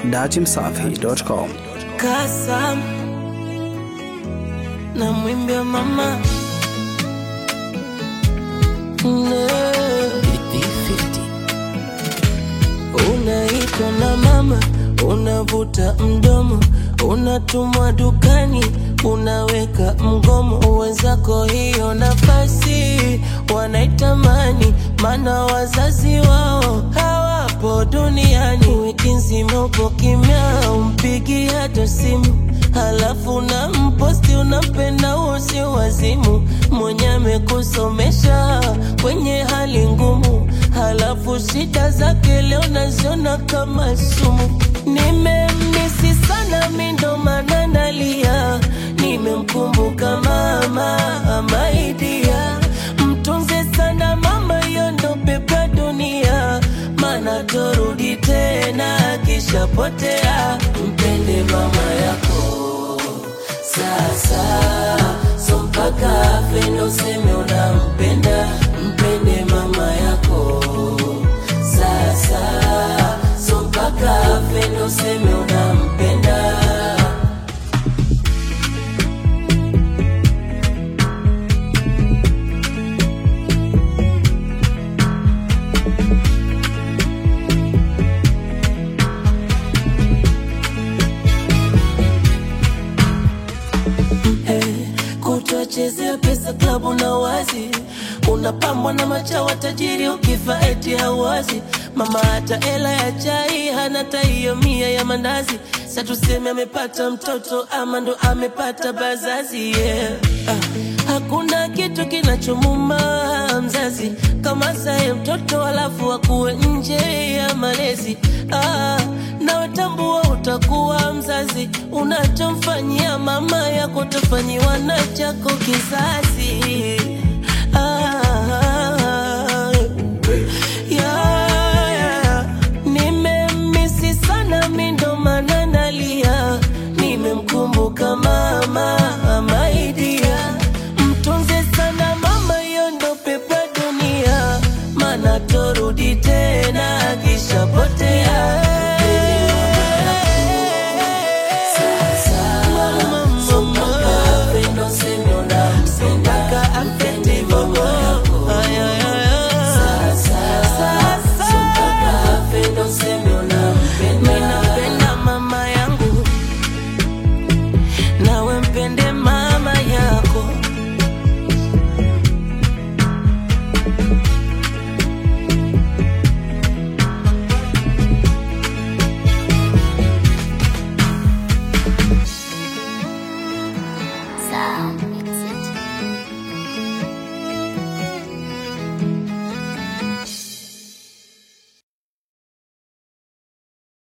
datimsafi.com. Kasam na mwimbia mama Ne. Unaitwa na mama, unavuta mdomo, unatumwa dukani, unaweka mgomo. Wenzako hiyo nafasi wanaitamani, maana wazazi wao hawapo duniani. Wiki nzima upo kimya, umpigi hata simu Halafu na mposti unampenda usi wazimu, mwenye amekusomesha kwenye hali ngumu, halafu shida zake leo naziona kama sumu. Nimemisi sana mi ndo maana nalia, nimemkumbuka mama amaidia, mtunze sana mama, hiyo ndo pepa dunia, maana torudi tena kishapotea. Mpende mama yako sasa, so mpaka afe ndo useme unampenda. Mpende mama yako sasa, so mpaka afe ndo useme unampenda. Hey, kutochezea pesa klabu na wazi, unapambwa na machawa tajiri, ukifa eti hawazi. Mama hata hela ya chai hana, ta hiyo mia ya mandazi. Sa tuseme amepata mtoto ama ndo amepata bazazi yeah. Ah, hakuna kitu kinachomuma mzazi kama saye mtoto alafu akuwe nje ya malezi ah, nawe tambua utakuwa mzazi, unachomfanyia mama yako utafanyiwa na chako kizazi.